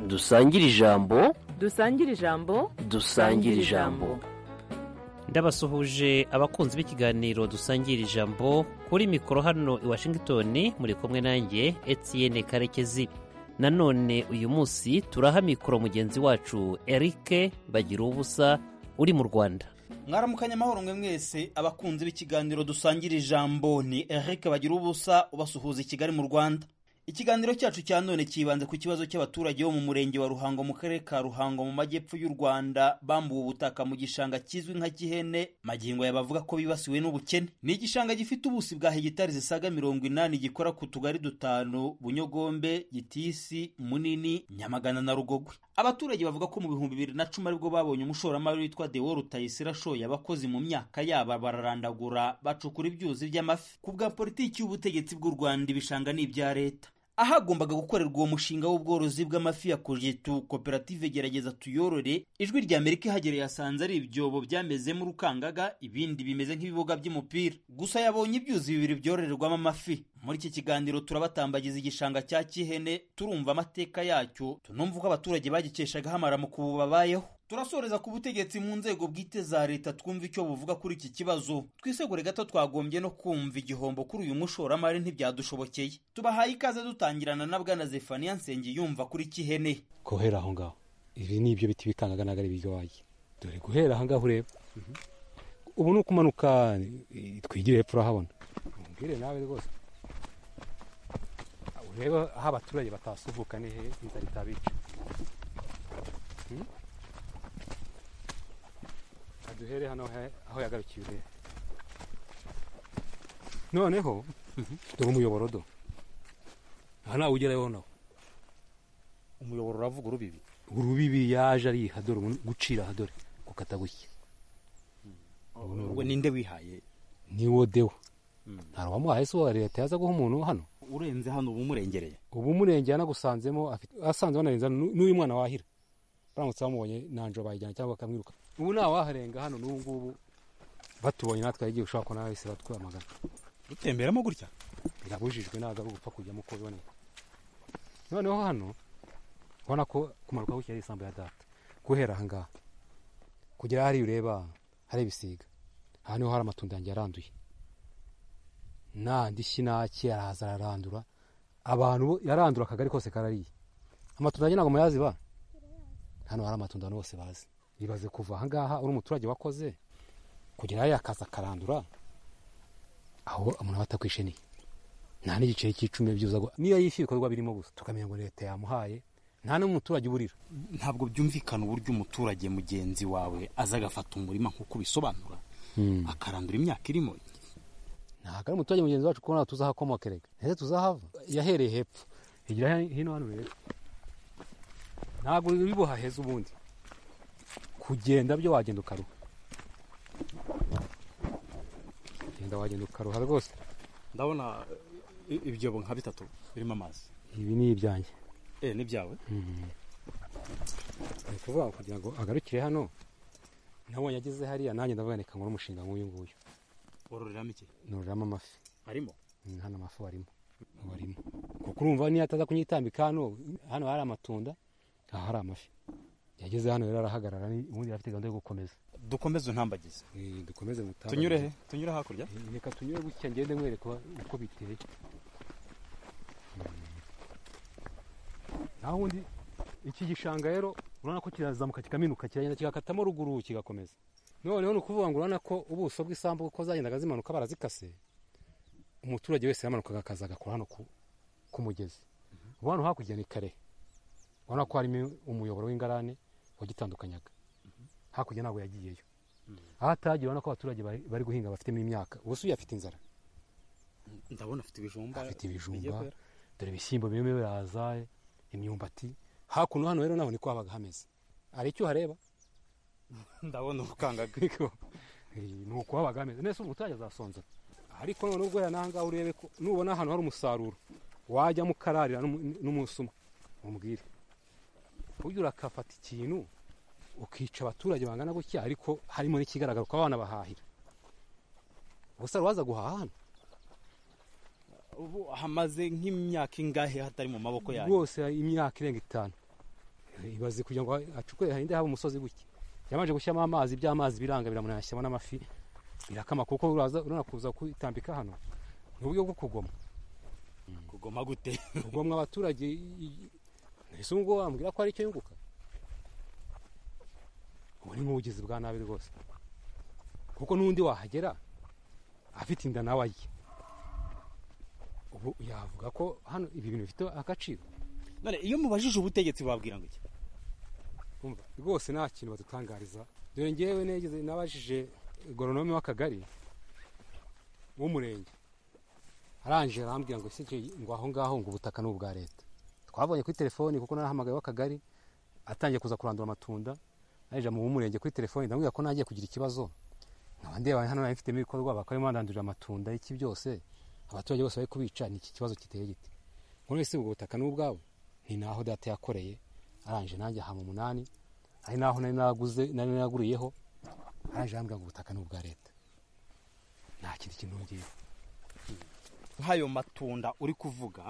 dusangire ijambo dusangire ijambo dusangire ijambo ndabasuhuje abakunzi b'ikiganiro dusangira ijambo kuri mikoro hano i washington muri kumwe nanjye etienne karekezi nanone uyu munsi turaha mikoro mugenzi wacu erike bagira ubusa uri mu rwanda mwaramukanya amahoro mwe mwese abakunzi b'ikiganiro dusangira ijambo ni erike bagira ubusa ubasuhuza i kigali mu rwanda ikiganiro cyacu cya none kibanze ku kibazo cy'abaturage bo mu murenge wa ruhango mu karere ka ruhango mu majyepfo y'u rwanda bambuwe ubutaka mu gishanga kizwi nka gihene magingo aya bavuga ko bibasiwe n'ubukene ni igishanga gifite ubusi bwa hegitari zisaga mirongo inani gikora ku tugari dutanu bunyogombe gitisi munini nyamagana na rugogwe abaturage bavuga ko mu bihumbi bibiri na cumi aribwo babonye umushoramari witwa dewo rutayisire ashoye abakozi mu myaka yabo bararandagura bacukura ibyuzi by'amafi ku bwa politiki y'ubutegetsi bw'u rwanda ibishanga ni ibya leta ahagombaga gukorerwa uwo mushinga w'ubworozi bw'amafi ya kojetu koperative gerageza tuyorore ijwi rya amerika ihagereye yasanze ari ibyobo byamezemo urukangaga ibindi bimeze nk'ibibuga by'umupira gusa yabonye ibyuzi bibiri byororerwamo amafi muri iki kiganiro turabatambagiza igishanga cya kihene turumva amateka yacyo tunumva uko abaturage bagikeshaga hamara mu kubu babayeho turasoreza ku butegetsi mu nzego bwite za leta twumva icyo buvuga kuri iki kibazo twisegure gato twagombye no kumva igihombo kuri uyu mushoramari ntibyadushobokeye tubahaye ikaze dutangirana na bwana zefaniya nsenge yumva kuri kihene guhera aho ngaho ibi ni ibyo biti bikangaga ntabwo ari ibirwayi dore guhera aho ngaho ureba ubu ni ukumanuka twigire hepfo urahabona umbwire nawe rwose urebe aho abaturage batasuvuka ni he inzara itabica duhere hano aho yagarukiye urebe noneho dore umuyoboro do aha ntawe ugerayo nawe umuyoboro uravuga urubibi urubibi yaje ariha dore gucira aha dore gukata gutya we ninde wihaye niwo dewe ntabwo wamuhaye se uwa leta yaza guha umuntu hano urenze hano uba umurengereye ubu umurengera yanagusanzemo asanze banarenza n'uyu mwana wahira baramutse bamubonye nanjye bayijyana cyangwa bakamwiruka ubu ntawaharenga hano n'ubu ngubu batubonye natwe igihe ushobora kubona wese batwamagana dutemberamo gutya birabujijwe ntabwo ari ugupfa kujyamo uko biboneye noneho hano ubona ko kumanuka gutya ari isambu ya data guhera aha ngaha kugera hariya ureba hari ibisiga aha niho hari amatunda yanjye yaranduye nta ndishyi naki araza ararandura abantu yarandura akagari kose karariye amatunda yanjye ntabwo muyaziba hano hari amatunda abantu bose bazi ibaze kuva aha ngaha uri umuturage wakoze kugira ngo yakaza akarandura aho umuntu aba atakwisheniye nta n'igiceri cy'icumi byiza niyo yishyuye ibikorwa birimo gusa tukamenya ngo leta yamuhaye nta n'umuturage uburira ntabwo byumvikana uburyo umuturage mugenzi wawe aza agafata umurima nk'uko ubisobanura akarandura imyaka irimo ntabwo ari umuturage mugenzi wacu kubona tuzahakomokerega ndetse tuzahava yahereye hepfo hegera hino hano rero ntabwo bibuhaheza ubundi kugenda byo wagenda ukaruha genda wagenda ukaruha rwose ndabona ibyobo nka bitatu birimo amazi ibi ni ibyanjye eee n'ibyawe ni ukuvuga ngo kugira ngo agarukire hano nabonye ageze hariya nanjye ndavuga reka nkore umushinga nk'uyu nguyu wororeramo iki nororeramo amafi harimo hano amafi barimo barimo kuko urumva niyo ataza kunyitambika hano hano hari amatunda aha hari amafi yageze hano rero arahagarara ubundi afite gahunda yo gukomeza dukomeze untambagize dukomeze mutambagize tunyure he tunyure hakurya reka tunyure gutya ngende mwereka uko biteye naho ubundi iki gishanga rero urabona ko kirazamuka kikaminuka kiragenda kigakatamo ruguru kigakomeza noneho ni ukuvuga ngo urabona ko ubuso bw'isambu uko zagendaga zimanuka barazikase umuturage wese yamanukaga akaza agakora hano ku mugezi ubu hano hakurya ni kare urabona ko harimo umuyoboro w'ingarane wagitandukanyaga hakurya ntabwo yagiyeyo aho atagiye urabona ko abaturage bari guhinga bafitemo imyaka ubusuye afite inzara ndabona afite ibijumba afite ibijumba dore ibishyimbo birimo biraza imyumbati hakuno hano rero naho niko habaga hameze hari icyo uhareba ndabona urukangaga ni uko habaga hameze nese umuturage azasonza ariko noneho ubwo aha ngaha urebe ko nubona ahantu hari umusaruro wajyamo ukararira n'umusuma umubwire ujya urakafata ikintu ukica abaturage bangana gutya ariko harimo n'ikigaragara ko abana bahahira gusa waza guhaha hano ubu hamaze nk'imyaka ingahe hatari mu maboko yawe rwose imyaka irenga itanu ibaze kugira ngo acukure harinde haba umusozi gutya yabanje gushyiramo amazi by'amazi biranga biramunanira ashyiramo n'amafi birakama kuko uraza urabona kuza kwitambika hano ni uburyo bwo kugoma kugoma gute kugomwa abaturage ese ubwo wambwira ko ari icyo yunguka ubu ni nk'ubugizi bwa nabi rwose kuko n'undi wahagera afite inda nawe ajye ubu yavuga ko hano ibi bintu bifite agaciro none iyo mubajije ubutegetsi babwira ngo iki Umva, rwose nta kintu badutangariza dore ngewe negeze nabajije goronome w'akagari w'umurenge arangije arambwira ngo ese jye ngo aho ngaho ngo ubutaka ni ubwa leta twabonye kuri telefoni kuko narahamagaye w'akagari atangiye kuza kurandura amatunda arije mu w'umurenge kuri telefoni ndamubwira ko nagiye kugira ikibazo nkaba ndeba hano nari mfitemo ibikorwa bakaba bandandurira amatunda iki byose abaturage bose bari kubica ni iki kibazo giteye giti none se ubwo butaka ni ubwawe ni naho data yakoreye arangije nanjye aha mu munani ari naho nari naraguze nari naraguriyeho arangije arambwira ngo ubutaka ni ubwa leta nta kindi kintu nongeye nk'ayo matunda uri kuvuga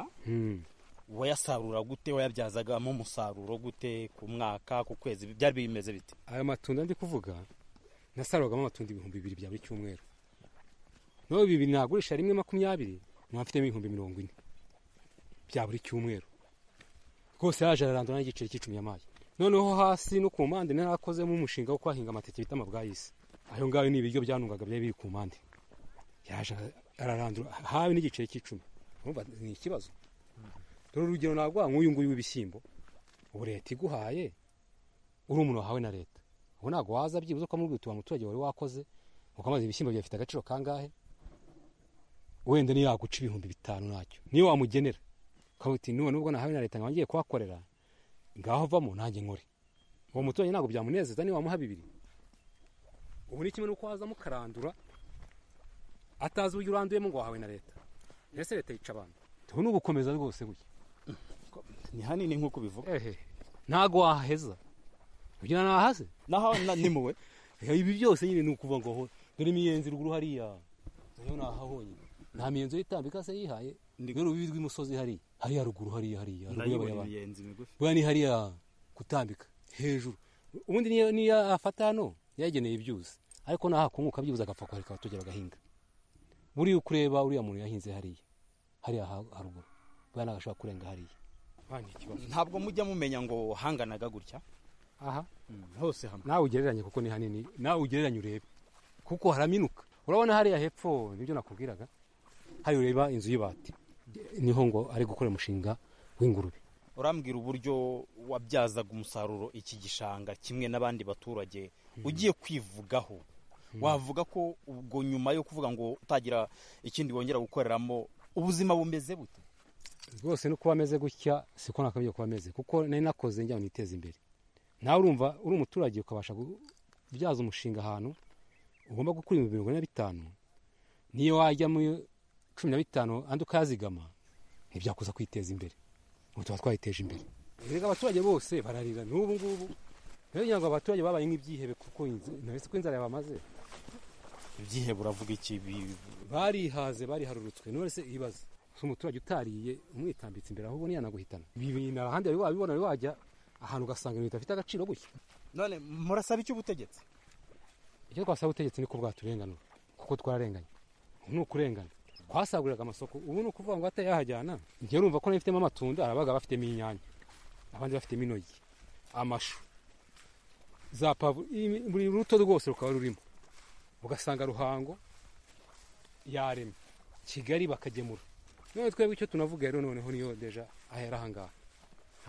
wayasarura gute wayabyazagamo umusaruro gute ku mwaka ku kwezi byari bimeze bite aya matunda ndi kuvuga nasaruragamo amatunda ibihumbi bibiri bya buri cyumweru nawe bibiri nagurisha rimwe makumyabiri nkaba mfitemo ibihumbi mirongo ine bya buri cyumweru rwose yaje ararandura n'igiceri cy'icumi y'amayi noneho hasi no ku mpande narakozemo umushinga wo kwahinga amateke bita amabwayisi ayo ngayo ni ibiryo byanungaga byari biri ku mpande yaje ararandura hawe n'igiceri cy'icumi urumva ni ikibazo dore urugero naguha nk'uyu nguyu w'ibishyimbo ubu leta iguhaye uri umuntu wahawe na leta ubu ntabwo waza byibuze ukamubwira utu muturage wari wakoze ukamaze ibishyimbo byawe bifite agaciro kangahe wenda niyo yaguca ibihumbi bitanu ntacyo niyo wamugenera ukavuga uti nubwo nubwo nahawe na leta nkaba ngiye kuhakorera ngaho vamo nanjye nkore uwo muturage ntabwo byamunezeza niyo wamuha bibiri ubu ni kimwe n'uko waza mukarandura atazi uburyo uranduyemo ngo wahawe na leta mbese leta yica abantu tubu ni ugukomeza rwose gutya ni hanini nk'uko ubivuga ehe ntabwo waheza kugira ngo nahaze naho na- ni muwe ibi byose nyine ni ukuvuga ngo ho- dore imiyenzi ruguru hariya nayo nahahonyine nta miyenzi yitambika se yihaye Ndi- dore urubibi rw'imisozi hariya hariya ruguru hariya hariya ruguru y'abayabana imiyenzi migufi bwa ni hariya gutambika hejuru ubundi niyo niyo afata hano yageneye ibyuzi ariko nahakunguka byibuze agapfa kuhareka abaturage bagahinga buriya uko ureba uriya muntu yahinze hariya hariya ha- haruguru bwa nagashobora kurenga hariya Bwa ni ikibazo ntabwo mujya mumenya ngo hanganaga gutya aha hose hamwe nawe ugereranye kuko ni hanini nawe ugereranye urebe kuko haraminuka urabona hariya hepfo nibyo nakubwiraga hari ureba inzu y'ibati niho ngo ari gukora umushinga w'ingurube urambwira uburyo wabyazaga umusaruro iki gishanga kimwe n'abandi baturage ugiye kwivugaho wavuga ko ubwo nyuma yo kuvuga ngo utagira ikindi wongera gukoreramo ubuzima bumeze bute rwose no kuba ameze gutya siko nakabiye kuba ameze kuko nari nakoze njya niteza imbere nawe urumva uri umuturage ukabasha kubyaza umushinga ahantu ugomba gukura ibihumbi mirongo ine na bitanu niyo wajya mu cumi na bitanu andi ukazigama ntibyakuza kwiteza imbere ubu tuba twayiteje imbere erega abaturage bose bararira n'ubu ngubu rero kugira ngo abaturage babaye nk'ibyihebe kuko ntabese ko inzara yabamaze ibyihe buravuga iki Bi- barihaze bariharurutswe none se ibaze si umuturage utariye umwitambitse imbere ahubwo ntiyanaguhitana ibi bintu ahandi wari wabibona wari wajya ahantu ugasanga ibintu bidafite agaciro gutya none murasaba iki ubutegetsi icyo twasaba ubutegetsi ni ko bwaturenganura kuko twararenganye ubu ni ukurengana twasaguriraga amasoko ubu ni ukuvuga ngo atayahajyana njye urumva ko nabifitemo amatunda abaga bafitemo inyanya abandi bafitemo intoki amashu za pavuro imi- buri ruto rwose rukaba rurimo ugasanga ruhango yaremye kigali bakagemura none twebwe icyo tunavuga rero noneho niyo deja ahera ahangaha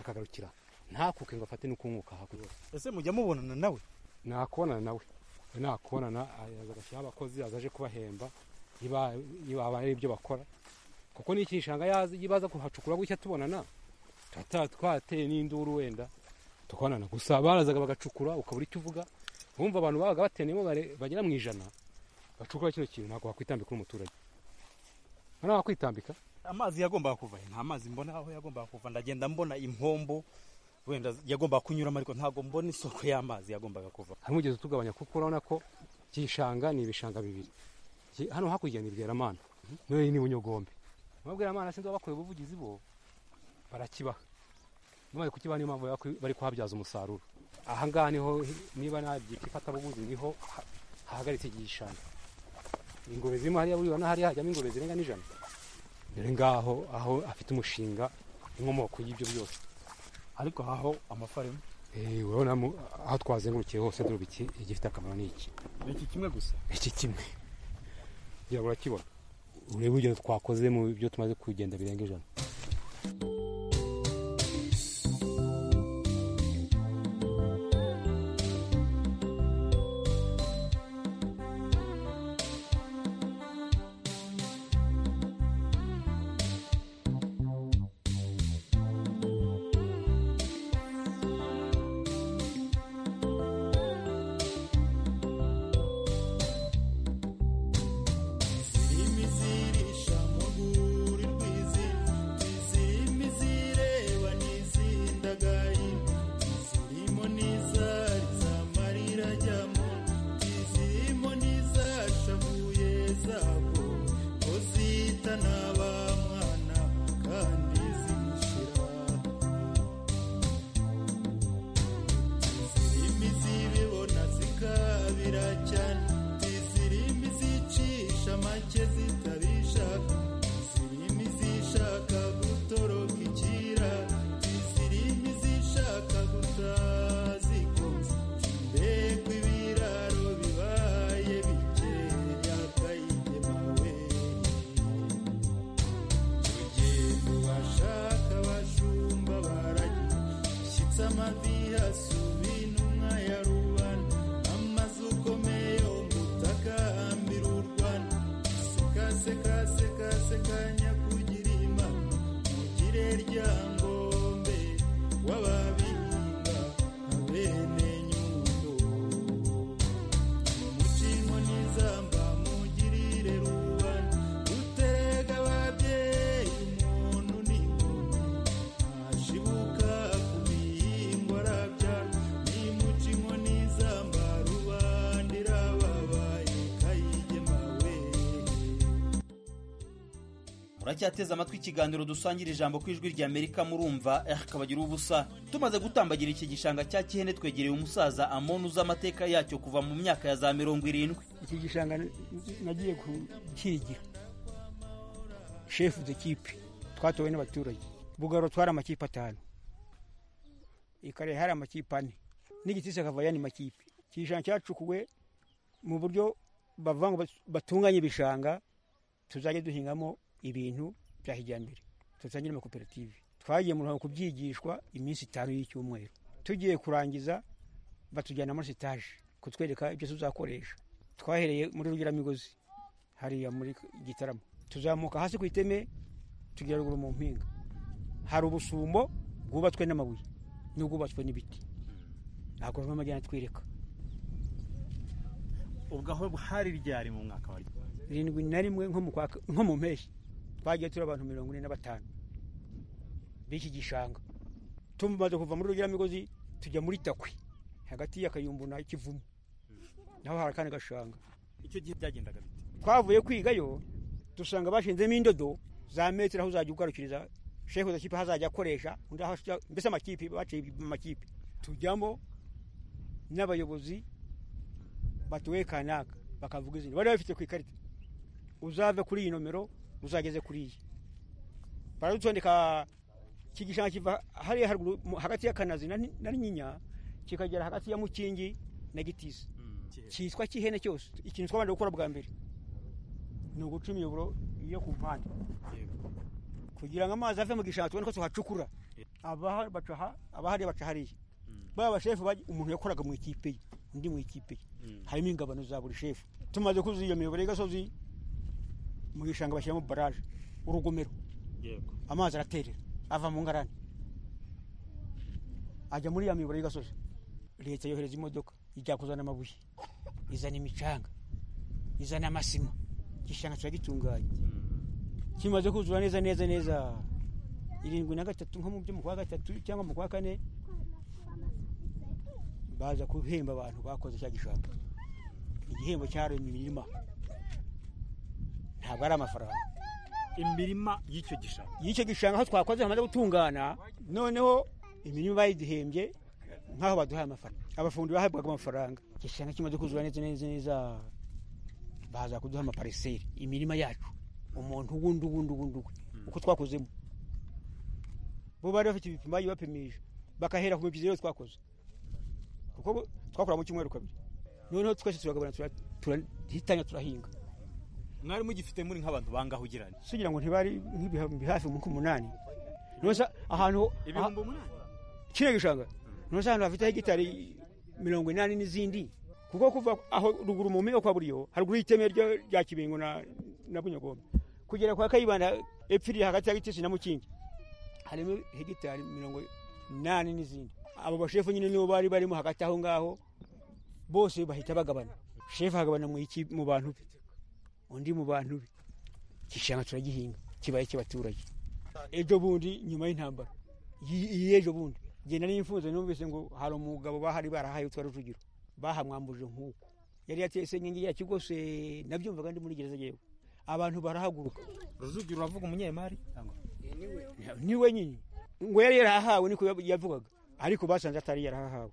akagarukira ntakuke ngo afate n'ukunguka hakurya ese mujya mubonana nawe nakubonana nawe nakubonana aza agashyiraho abakozi azaje kubahemba niba niba aba ari ibyo bakora kuko n'iki gishanga yaza iyo baza kuhacukura gutya tubonana tuba ta- twateye n'induru wenda tukabonana gusa barazaga bagacukura ukabura icyo uvuga bumva abantu babaga bateraniyemo bare- bagera mu ijana bacukura kino kintu ntabwo wakwitambika uri umuturage ntabwo wakwitambika amazi yagombaga kuva he nta mazi mbona aho yagombaga kuva ndagenda mbona impombo wenda yagombaga kunyuramo ariko ntabwo mbona isoko y'amazi yagombaga kuva hari umugezi utugabanya kuko urabona ko iki gishanga ni ibishanga bibiri Iki- hano hakurya ni bweramana none ni bunyogombe ababweramana sinzi abakoreye ubuvugizi bo barakibaha bamaze kukibaha niyo mpamvu bari- bari kuhabyaza umusaruro aha ngaha niho niba nta byitwa ifatabuguzi niho ha- hahagaritse iki gishanga ingurube zirimo hariya buriya n'ahari hajyamo ingurube zirenga n'ijana dore ngaho aho afite umushinga inkomoko y'ibyo byose ariko haho amafaranga Eh, urabona mu- aho twazengurukiye hose duruba iki igifite akamaro ni iki ni iki kimwe gusa iki kimwe ngira ngo urakibona urebe urugero twakoze mu byo tumaze kugenda birenga ijana muracyateze amatwi ikiganiro dusangira ijambo ku ijwi rya amerika murumva eh kabagira ubusa tumaze gutambagira iki gishanga cya kihene twegereye umusaza amoni uzi amateka yacyo kuva mu myaka ya za mirongo irindwi iki gishanga n- nagiye kukigira shefu de kipe twatowe n'abaturage bugaro twari amakipe atanu ikare hari amakipe ane n'igitisi akava yandi makipe iki gishanga cyacukuwe mu buryo bavuga ngo bas- batunganye ibishanga tuzajya duhingamo ibintu bya kijyambere dutangire amakoperative twagiye mu ruhango kubyigishwa iminsi itanu y'icyumweru tugiye kurangiza batujyana muri sitaje kutwereka ibyo tuzakoresha twahereye muri rugeramigozi hariya muri gitaramo tuzamuka hasi ku iteme tugera ruguru mu mpinga hari ubusumbo bwubatswe n'amabuye n'ubwubatswe n'ibiti ntabwo bamwe amajyana atwereka ubwo aho hari ryari mu mwaka wa irindwi na rimwe nko mu kwa- nko mu mpeshyi twagiye turi abantu mirongo ine na batanu b'iki gishanga tumaze kuva muri rugeramigozi tujya muri takwi hagati y'akayumbu na kivumu naho hari akandi gashanga icyo gihe byagendaga bite twavuye kwigayo dusanga bashinzemo indodo za metero aho uzajya ugarukiriza shefu kipe hazajya akoresha undi aho ashaka- mbese amakipe baciye amakipe tujyamo n'abayobozi batuwe kanaka bakavuga izina bari babifite ku ikarita uzave kuri iyi nomero uzageze kuri iyi baradutondeka kigishanga kiva hariya haruguru mu- hagati ya kanazi na Ni- na nyinya kikagera hagati ya mukingi na gitisi cyitwa kihene cyose ikintu twabanje gukora bwa mbere ni uguca imiyoboro yo ku mpande kugira ngo amazi ave mu gishanga tubone ko tuhacukura Abaha- baca aha, abahari baca hariya baba bashefu baj- umuntu yakoraga mu ikipe ye undi mu ikipe ye harimo ingabano za buri shefu tumaze kuzuza iyo miyoboro y'agasozi mu gishanga bashyiramo baraje urugomero amazi araterera ava mu ngarani ajya muri ya miyoboro y'agasozi leta yohereza imodoka ijya kuzana amabuye izana imicanga izana amasima igishanga turagitunganya kimaze kuzura neza neza neza irindwi na gatatu nko mu byo mu kwa gatatu cyangwa mu kwa kane baza guhemba abantu bakoze cya gishanga igihembo cyaremye imirima ntabwo ari amafaranga imirima y'icyo gishanga y'icyo gishanga aho twakoze hamaze gutungana noneho imirima bayidihembye nk'aho baduhaye amafaranga abafundi bahabwaga amafaranga igishanga kimaze kuzura neza neza neza baza kuduha amapariseri imirima yacu umuntu wundi wundi wundi we uko twakozemo bo bari bafite ibipimo bagiye bapimije bakahera ku mibyizi yose twakoze kuko twakora mu cyumweru kabiri noneho twese turagabana tura- turahitanya turahinga mwari mugifite muri nk'abantu bangaho ugirana sugira ngo ntibari nk'ibihumbi hafi mu kumunani nose ahantu ibihumbi umunani kino gishanga nose ahantu hafite hegitari mirongo inani n'izindi kuko kuva aho ruguru mu mpinga kwa buriyo haruguru y'iteme ryo- rya kibingo na na bunyagombe kugera kwa kayibanda epfo iri hagati ya gitesi na mukingi harimo hegitari mirongo inani n'izindi abo bashefu nyine nibo bari barimo hagati aho ngaho bose bahita bagabana shefu hagabana mu iki- mu bantu be undi mu bantu be igishanga turagihinga kibaye cy'abaturage ejo bundi nyuma y'intambara iyi iyi ejo bundi genda n'imfunzo numvise ngo hari umugabo bahari barahaye utwa rujugiro bahamwambuje nk'uko yari yatese inkingi yacyo rwose nabyumvaga ndi muri gereza yewe abantu barahaguruka rujugiro uravuga umunyemari cyangwa niwe nyine ngo yari yarahawe niko yab- yavugaga ariko basanze atari yarahawe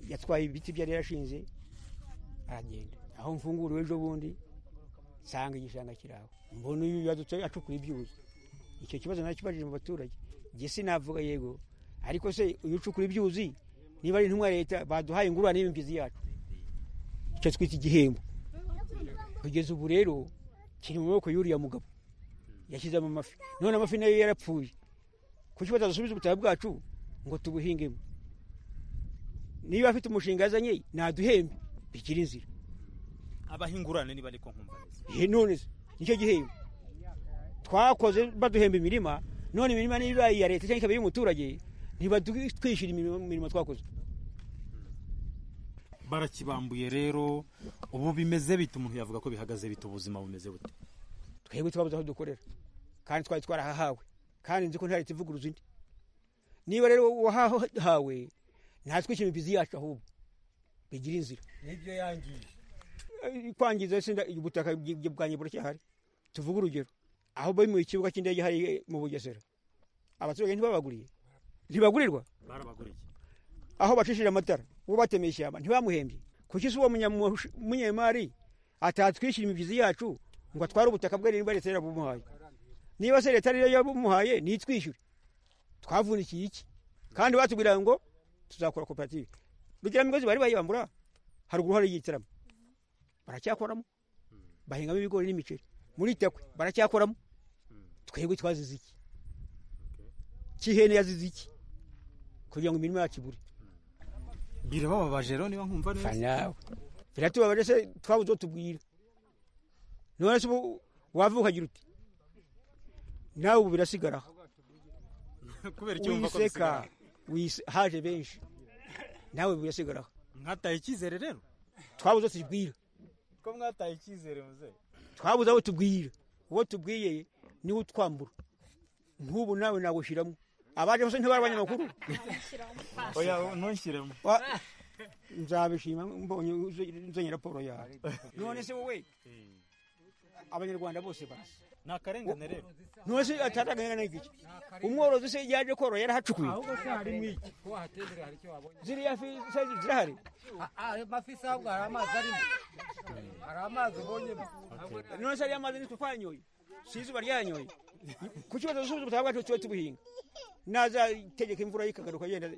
yatwaye ibiti byari yarashinze aragenda aho mfunguriwe ejo bundi nsanga igishanga kiraho mbona uyu yadutse acukura ibyuzi icyo kibazo nakibajije mu baturage jye sinavuga yego ariko se uyu ucukura ibyuzi niba ari intumwa ya leta baduhaye ingurane y'imbizi yacu icyo twita igihembo kugeza ubu rero kiri mu maboko y'uriya mugabo yashyizemo amafi none amafi nayo yarapfuye kuki batazasubiza ubutaha bwacu ngo tubuhingemo niba afite umushinga yazanye naduhembe bikiri inzira abahingurane niba ariko nkumva neza Ihe none se nicyo gihembo twakoze baduhemba imirima none imirima niba ari iya leta cyangwa ikaba iy'umuturage ntibatwishyura imirimo imirimo twakoze barakibambuye rero ubu bimeze bite umuntu yavuga ko bihagaze bite ubuzima bumeze bute twebwe twabuze aho dukorera kandi twari twarahahawe kandi nzi ko nta leta ivuguruza indi niba rero wahahawe ntatwishyura imibyizi yacu ahubwo bigira inzira nibyo yangije Eh, kwangiza se nda- ubutaka bw- bwanjye buracyahari tuvuge urugero aho bimuye ikibuga cy'indege hari eh, mu bugesera abaturage ntibabaguriye ntibagurirwa barabaguriye aho bacishije amatara uwo batemeye ishyamba ntibamuhembye kuki se uwo munyamush- munyemari atatwishyura imibyizi yacu ngo atware ubutaka bwe niba leta yarabumuhaye niba se leta ariyo yabumuhaye nitwishyure twavunikiye iki kandi batubwira ngo tuzakora koperative rugeramigozi bari bayibambura haruguru hari igitaramo baracyakoramo bahingamo ibigori n'imiceri muri takwe baracyakoramo twebwe twazize iki kihene yazize iki kugira ngo imirimo yacu ibure birabababaje rero niba nkumva neza fanawe biratubabaje se twabuze uwo tubwira none se ubu wavuka ukagira uti nawe ubu birasigaraho kubera icyo wumva ko wiseka bisigara wise- haje benshi nawe ubu birasigaraho mwataye icyizere rero twabuze uwo tubwira ko mwataye icyizere muze twabuze abo tubwira uwo tubwiye niwe utwambura nk'ubu nawe nawushyiramo abaje bose ntibari abanyamakuru oya ntunshyiremo Wa- nzabishima mbonye uze- uzanye raporo yawe none se wowe abanyarwanda bose basi ni akarengane rero none se atatagana iki umworozi se yaje korora yarahacukuye ahubwo se harimo iki ko wahatembera hari icyo wabonye ziriya fi se zirahari ayo mafi se ahubwo hari amazi arimo hari amazi ubonyemo Ahubwo nta- none se ariya mazi nitwe twanyoye si izuba ryanyoye ku kibazo dusubiza ubutaha bwacu tube tubuhinga nazategeka imvura ikagaruka yenda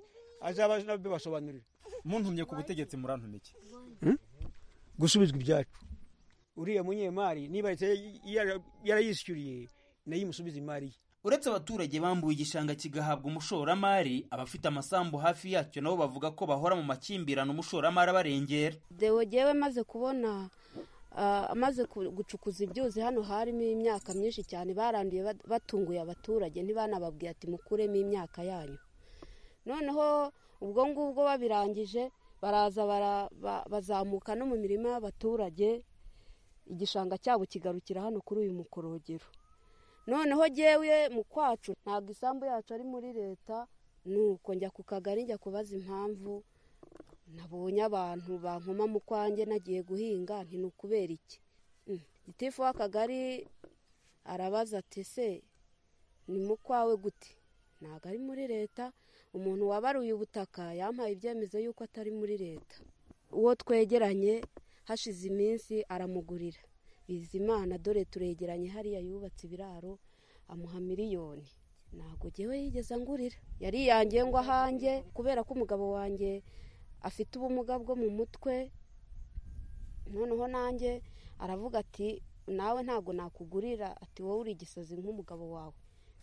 azaba nabibasobanurira muntumye ku butegetsi murantumike gusubizwa ibyacu uriya munyemari niba leta yara- yarayishyuriye nayo imusubiza imari ye uretse abaturage bambuwe igishanga kigahabwa umushoramari abafite amasambu hafi yacyo nabo bavuga ko bahora mu makimbirane umushoramari abarengera dewe gewe maze kubona ah, amaze ku- gucukuza ibyuzi hano harimo imyaka myinshi cyane baranduye bat- batunguye abaturage ntibanababwiye ati mukuremo imyaka yanyu noneho ubwo ngubwo babirangije baraza bara- ba- bazamuka no mu mirima y'abaturage igishanga cyabo kigarukira hano kuri uyu mukorogero noneho jyewe mu kwacu ntabwo isambu yacu ari muri leta nuko njya ku kagari njya kubaza impamvu nabonye abantu bankoma mu kwanjye nagiye guhinga nti ni ukubera iki Mm. gitifu w'akagari arabaza ati se ni mu kwawe gute ntabwo ari muri leta umuntu wabaruye ubutaka yampaye ibyemezo y'uko atari muri leta uwo twegeranye hashize iminsi aramugurira bizimana dore turegeranye hariya yubatse ibiraro amuha miliyoni ntabwo ngewe yigeze angurira yari yanjye ngo ahanjye kubera ko umugabo wanjye afite ubumuga bwo mu mutwe noneho nanjye aravuga ati nawe ntabwo nakugurira ati wowe uri igisazi nk'umugabo wawe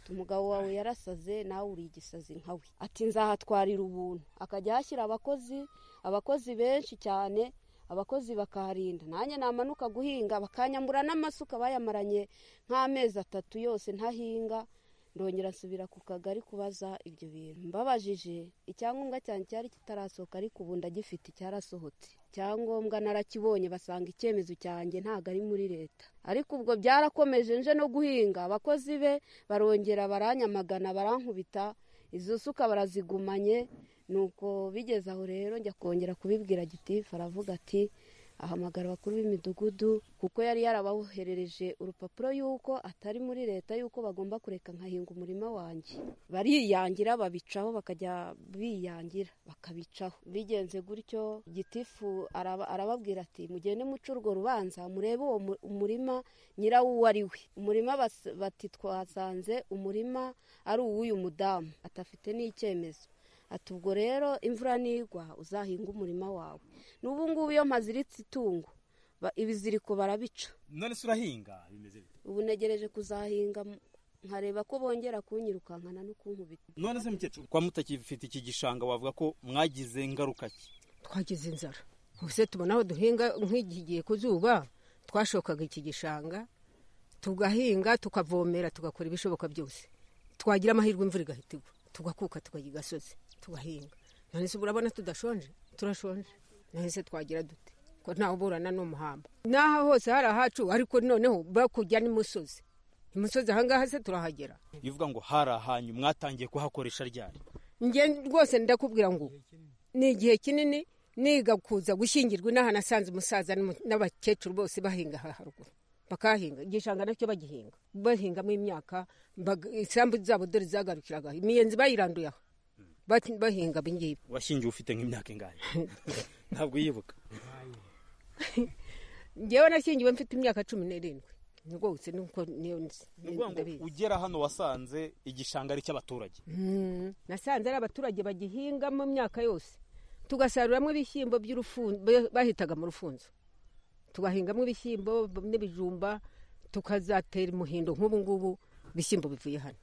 Ati, umugabo wawe yarasaze nawe uri igisazi nka we ati nzahatwarira ubuntu akajya ahashyira abakozi abakozi benshi cyane abakozi bakaharinda nanjye namanuka guhinga bakanyambura n'amasuka bayamaranye nk'amezi atatu yose ntahinga ndongera nsubira ku kagari kubaza ibyo bintu mbabajije icyangombwa cyane cyari kitarasohoka ariko ubu ndagifite cyarasohotse icyangombwa narakibonye basanga icyemezo cyanjye ntabwo ari muri leta ariko ubwo byarakomeje nje no guhinga abakozi be barongera baranyamagana barankubita izo suka barazigumanye nuko bigeze aho rero njya kongera kubibwira gitifu aravuga ati ahamagara abakuru b'imidugudu kuko yari yarabaherereje urupapuro y'uko atari muri leta y'uko bagomba kureka nkahinga umurima wanjye bariyangira babicaho bakajya biyangira bakabicaho bigenze gutyo gitifu araba- arababwira ati mugende muca urwo rubanza murebe uwo mu- umurima nyirawo uwo ari we umurima bas- bati twasanze umurima ari uw'uyu mudamu atafite n'icyemezo ati ubwo rero imvura nigwa uzahinga umurima wawe n'ubu ngubu iyo mpaziritse itungo ba- ibiziriko barabica none se urahinga bimeze bite ubu ntegereje kuzahinga m- nkareba ko bongera kunyirukankana no kunkubita none se mukecuru kwa mutakifite iki gishanga wavuga ko mwagize ingaruka ki twagize inzara ubuse tubona aho duhinga nk'igihe ku zuba twashokaga iki gishanga tugahinga tukavomera tugakora ibishoboka byose twagira amahirwe imvura igahita igwa tugakuka tukajya i gasozi tugahinga none se urabona tudashonje turashonje none se twagira dute ko ntawe uburana n'umuhamba n'aha hose hari ahacu ariko noneho bakujya n'imusozi imusozi ahangaha se turahagera bivuga ngo hari ahanyu mwatangiye kuhakoresha ryari njye rwose ndakubwira ngo ni igihe kinini niga kuza gushyingirwa inaha nasanze umusaza n'umu- n'abakecuru bose bahinga aha haruguru bakahinga igishanga nacyo bagihinga bahingamo imyaka bag- isambu zabo dore zagarukiraga aha. imiyenzi bayiranduye aho Bati- bahinga ibingibi washyingiwe ufite nk'imyaka ingahe ntabwo yibuka ngewe nashyingiwe mfite imyaka cumi n'irindwi rwose nuko niyo nzi ni ukuvuga ngo ndabizi. ugera hano wasanze igishanga ari icy'abaturage Mm, nasanze ari abaturage bagihingamo imyaka yose tugasaruramo ibishyimbo by'urufunzo ba- bahitaga mu rufunzo tugahingamo ibishyimbo b- n'ibijumba tukazatera umuhindo nk'ubu ngubu ibishyimbo bivuye hano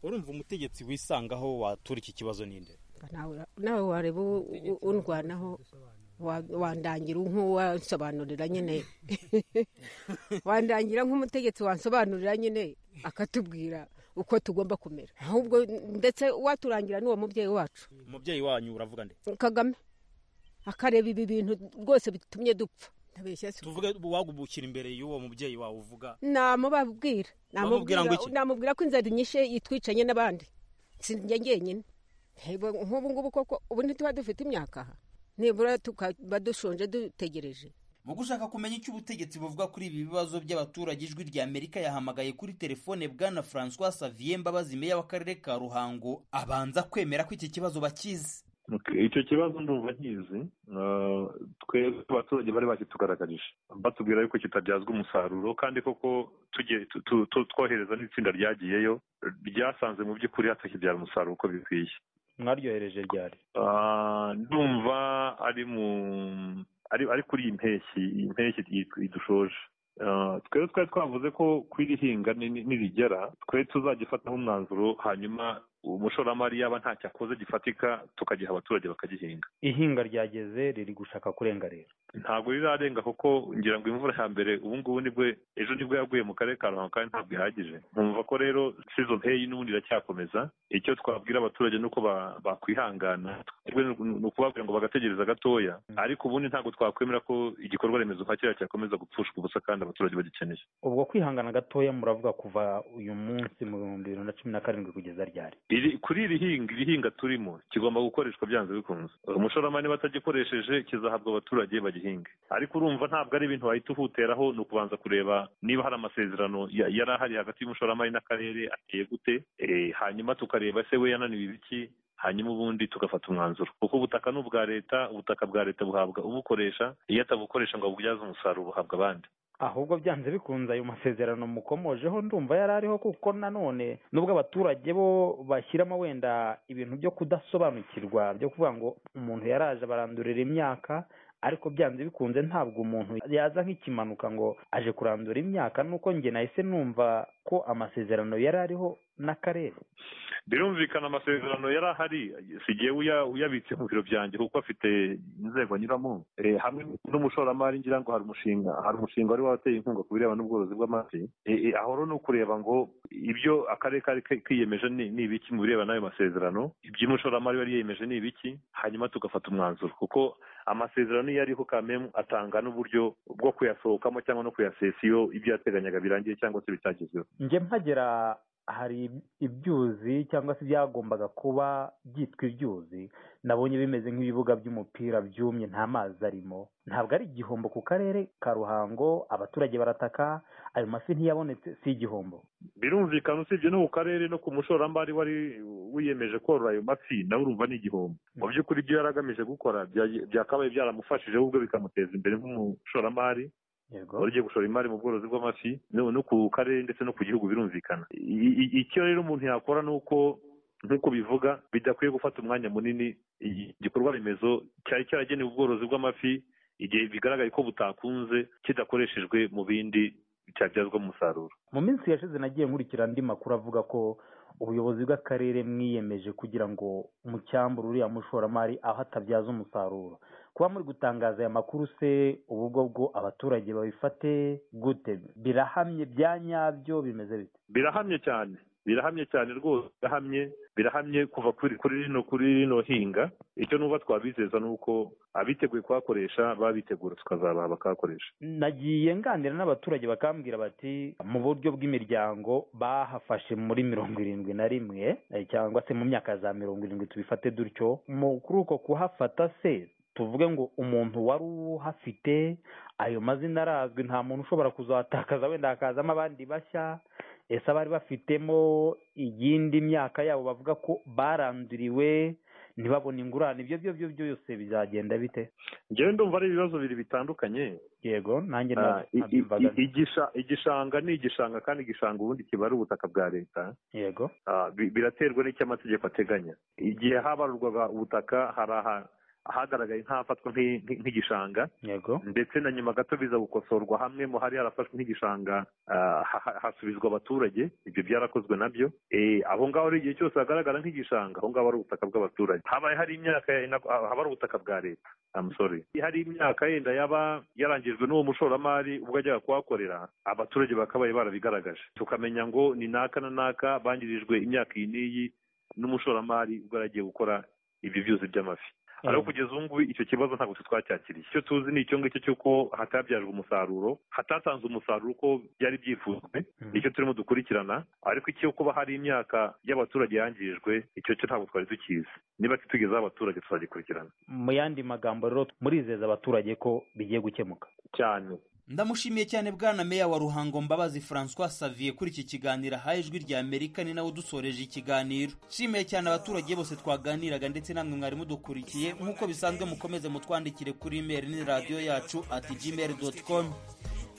urumva umutegetsi wisangaho watura iki kibazo ninde Mba nawe ura- nawe wareba u- u- undwanaho wa- wandangira nk'uwansobanurira nyine wandangira nk'umutegetsi wansobanurira nyine akatubwira uko tugomba kumera ahubwo ndetse waturangira n'uwo mubyeyi wacu umubyeyi wanyu uravuga nde kagame akareba ibi bintu rwose bitumye dupfa ndabeshya se tuvuge wagubukira imbere y'uwo mubyeyi wawe uvuga namubabwira Bamubwira ngo iki? namubwira ko inzara inyishe yitwicanye n'abandi si njye njyenyine Hebo, nk'ubu ngubu koko ubu ntituba dufite imyaka aha nibura tukaba dushonje dutegereje mu gushaka kumenya icyo ubutegetsi buvuga kuri ibi bibazo by'abaturage ijwi rya amerika yahamagaye kuri telefone bwana francois savier mbabazi meya w'akarere ka ruhango abanza kwemera ko iki kibazo bakizi Okay, icyo kibazo ndumva nkizi Uh, twebwe abaturage bari bakitugaragarije batubwira yuko kitabyazwa umusaruro kandi koko tugiye tu- tu- tu- twohereza n'itsinda ryagiyeyo ryasanze mu by'ukuri hatakibyara umusaruro uko bikwiye mwaryohereje ryari Ah, ndumva ari mu ari ari kuri iyi mpeshyi iyi mpeshyi iyi- idushoje Ah, twebwe twari twavuze ko kw'iri hinga ni- ni- nirigera twari tuzagifataho umwanzuro hanyuma umushoramari yaba ntacyo akoze gifatika tukagiha abaturage bakagihinga ihinga ryageze riri gushaka kurenga rero ntabwo rirarenga kuko ngira ngo imvura ya mbere ubu ngubu nibwo ejo nibwo yaguye mu karere ka ruhango kandi ntabwo ihagije nkumva ko rero sizo mpeyi n'ubundi iracyakomeza icyo twabwira abaturage ni uko ba- bakwihangana twebwe ni ni ukubabwira ngo bagategereza gatoya ariko ubundi ntabwo twakwemera ko igikorwa remezo nka kiriya cyakomeza gupfushwa ubusa kandi abaturage bagikeneye ubwo kwihangana gatoya muravuga kuva uyu munsi mu bihumbi bibiri na cumi na karindwi kugeza ryari iri kuri iri hinga iri hinga turimo kigomba gukoreshwa byanze bikunze umushoramari batagikoresheje kizahabwa abaturage bagihinge ariko urumva ntabwo ari ibintu wahita uhuteraho ni ukubanza kureba niba hari amasezerano ya- yari ahari hagati y'umushoramari n'akarere ateye gute Eh, hanyuma tukareba se we yananiwe ibiki hanyuma ubundi tugafata umwanzuro kuko ubutaka ni ubwa leta ubutaka bwa leta buhabwa ubukoresha iyo atabukoresha ngo abubyaze umusaruro buhabwa abandi ahubwo byanze bikunze ayo masezerano mukomojeho ndumva yari ariho kuko nanone nubwo abaturage bo bashyiramo wenda ibintu byo kudasobanukirwa byo kuvuga ngo umuntu yaraje barandurira imyaka ariko byanze bikunze ntabwo umuntu yaza nk'ikimanuka ngo aje kurandura imyaka nuko njye nahise numva ko amasezerano yari ariho n'akarere birumvikana amasezerano yari ahari sigiye uya- uyabitse mu biro byanjye kuko afite inzego anyuramo Eh, hamwe n'umushoramari ngira ngo hari umushinga hari umushinga wari wateye inkunga ku birebana n'ubworozi bw'amafi Eh, eh, ahoro ni ukureba ngo ibyo akarere kari ki- kiyemeje ni ni ibiki mu birebana n'ayo masezerano iby'umushoramari yari yiyemeje ni ibiki hanyuma tugafata umwanzuro kuko amasezerano iyo ariho kamemu atanga n'uburyo bwo kuyasohokamo cyangwa no kuyasesa iyo ibyo yateganyaga birangiye cyangwa se bitagezweho njye mpagera hari ibyuzi cyangwa se byagombaga kuba byitwa ibyuzi nabonye bimeze nk'ibibuga by'umupira byumye nta mazi arimo ntabwo ari igihombo ku karere ka ruhango abaturage barataka ayo mafi ntiyabonetse si igihombo birumvikana usibye no ku karere no ku mushoramari wari wiyemeje korora ayo mafi nawe urumva ni igihombo mu by'ukuri ibyo yari agamije gukora byagiye- byakabaye byaramufashije ahubwo bikamuteza imbere nk'umushoramari wari ugiye gushora imari mu bworozi bw'amafi no no ku karere ndetse no ku gihugu birumvikana I- i- icyo rero umuntu yakora ni uko nk'uko bivuga bidakwiye gufata umwanya munini i- igikorwa remezo cyari cyaragenewe ubworozi bw'amafi igihe bigaragaye ko butakunze kidakoreshejwe mu bindi byabyazwa umusaruro mu minsi yashize nagiye nkurikira andi makuru avuga ko ubuyobozi bw'akarere mwiyemeje kugira ngo umucyambure uriya mushoramari aho atabyaza umusaruro kuba muri gutangaza aya makuru se ubu bwo bwo abaturage babifate gute birahamye bya nyabyo bimeze bite birahamye cyane birahamye cyane rwose birahamye birahamye kuva kuri kuri rino kuri rino hinga icyo nuba twabizeza ni uko abiteguye kuhakoresha babitegura tukazabaha bakahakoresha nagiye nganira n'abaturage bakambwira bati mu buryo bw'imiryango bahafashe muri mirongo irindwi na rimwe eh, cyangwa se mu myaka za mirongo irindwi tubifate dutyo mu kuri uko kuhafata se tuvuge ngo umuntu wari uhafite ayo mazina arazwi nta muntu ushobora kuzatakaza wenda hakazamo abandi bashya ese abari bafitemo iyindi myaka yabo bavuga ko baranduriwe ntibabone ingurane ibyo byo byo byose bizagenda bite ngewe ndumva ari ibibazo bibiri bitandukanye yego nanjye Ah, i- i- nabyumvaga i- igisha- igishanga ni igishanga kandi igishanga ubundi kiba ari ubutaka bwa leta yego Ah, bi- biraterwa n'icyo amategeko ateganya igihe habarurwaga ubutaka hari aha- ahagaragaye nk'ahafatwa nk'i- nk'i- nk'igishanga yego ndetse na nyuma gato biza gukosorwa hamwe mu hari harafashwe nk'igishanga ah, ha- ha- hasubizwa abaturage ibyo byarakozwe nabyo Eh, aho ngaho rero igihe cyose hagaragara nk'igishanga aho ngaho ari ubutaka bw'abaturage habaye hari imyaka ya- ina- haba ari ubutaka bwa leta I'm sorry. hari imyaka yenda yaba yarangijwe n'uwo mushoramari ubwo ajyaga kuhakorera abaturage bakabaye barabigaragaje tukamenya ngo ni naka na naka bangirijwe imyaka iyi n'iyi n'umushoramari ubwo yari agiye gukora ibyo byuzi by'amafi ariko kugeza ubu ngubu icyo kibazo ntabwo twe twacyakiriye icyo tuzi ni icyo ngicyo cy'uko hatabyajwe umusaruro hatatanze umusaruro uko byari byifuzwe nicyo turimo dukurikirana ariko icyo kuba hari imyaka y'abaturage yangirijwe icyo cyo ntabwo twari tukizi niba kitugezeho abaturage tuzagikurikirana mu yandi magambo rero murizeza abaturage ko bigiye gukemuka cyane ndamushimiye cyane bwana meya wa ruhango mbabazi francois savier kuri iki kiganiro ahaye ijwi rya amerika ni nawe udusoreje ikiganiro nshimiye cyane abaturage bose twaganiraga ndetse namwe mwari mudukurikiye nk'uko bisanzwe mukomeze mutwandikire kuri imeri ni radiyo yacu ati gmail doti com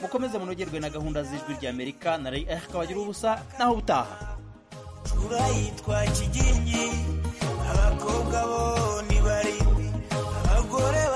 mukomeze munogerwe na gahunda z'ijwi rya amerika na rey erika bagira ubusa naho ubutaha turayitwa kigingi abakobwa bo ni barindwi abagore